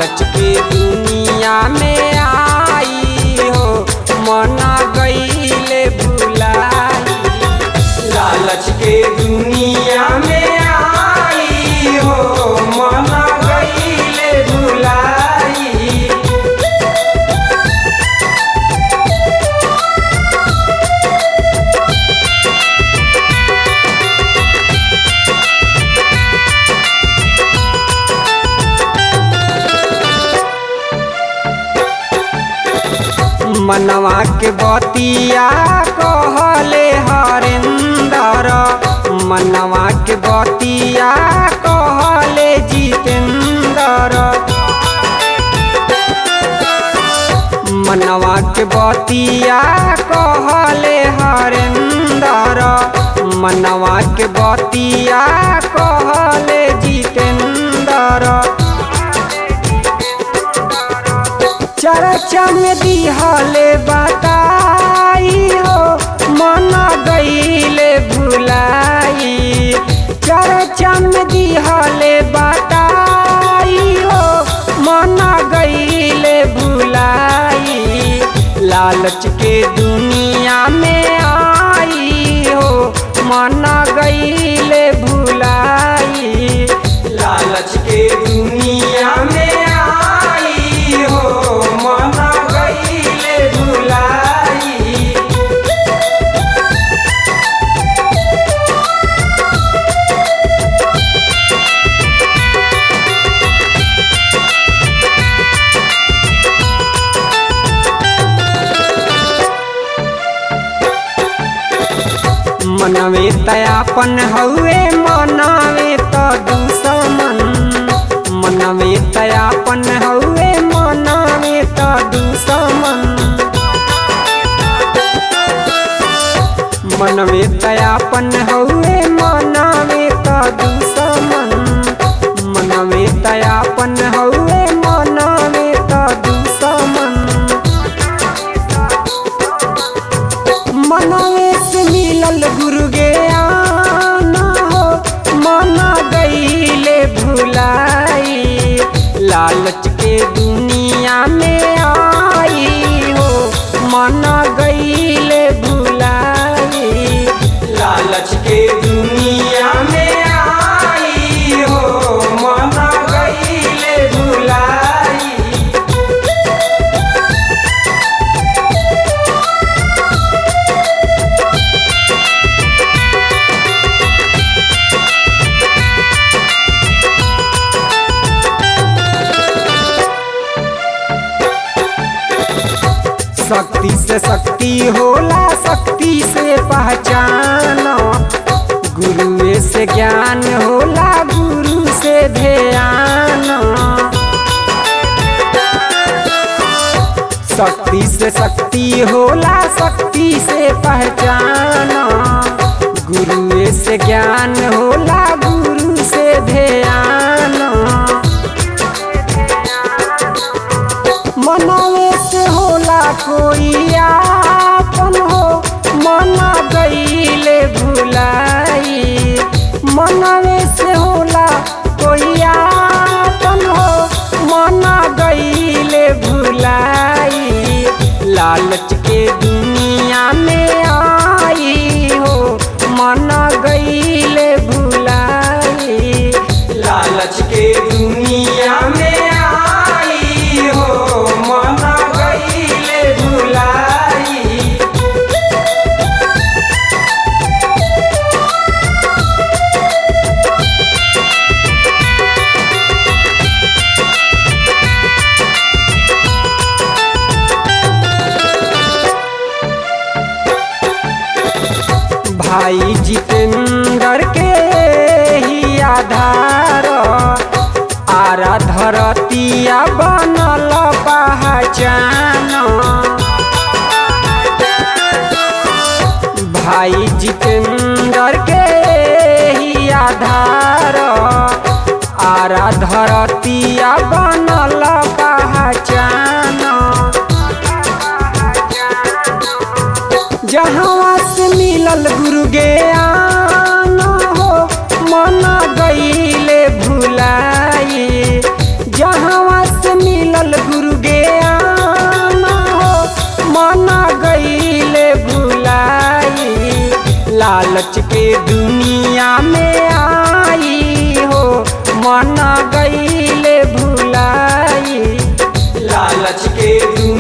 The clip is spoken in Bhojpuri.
लालच के दुनिया में आई हो मना गईले भुलाई लालच के दुनिया में आई हो मना गईले भुलाई मनवा के बतिया कहले हरेंदर मनवा के बतिया कहले जितेंदर मनवा के बतिया कहले हरेंदर मनवा के बतिया कहले जितेंदर चर्चा में दिहले बताई हो मना गईले भुलाई चर्चा में दिहले बताई हो मना गईले भुलाई लालच के दुनिया में आई हो मना गईले भुलाई लालच के दुनिया में आई हो मना गईले भुलाई मनवे तयापन हउए मनवे त दुश्मन मनवे तयापन हउए मनवे त दुश्मन मनवे तयापन हउए मनवे त दुश्मन मनवे तयापन हउए मनवे त दुश्मन मनवे से मिलल गुरु ज्ञान हो मना गईले भुलाई लालच के दुनिया में आई हो मना गईले भुलाई लालच के दुनिया में आई हो मना गईले भुलाई शक्ति से शक्ति होला शक्ति से पहचान गुरुए से ज्ञान होला गुरु से ध्यान शक्ति से शक्ति होला शक्ति से पहचान गुरुए से ज्ञान होला गुरु से ध्यान मनवे से होला कोई आपन हो मना गईले भुलाई मनवे से होला कोई आपन हो मना गईले भुलाई लालच के दुनिया में आई हो मना गईले भुलाई लालच के दुनिया में आई हो मना गईले भुलाई भाई जितेंद्र के ही आधार आरा धरतिया बनल पहचान भाई जितेंद्र के ही आधार आरा धरतिया बनल पहचान जहाँ से मिलल गुरु ज्ञान हो मना गईले भुलाई जहाँ से लालच के दुनिया में आई हो मन गईले भुलाई लालच के दुनिया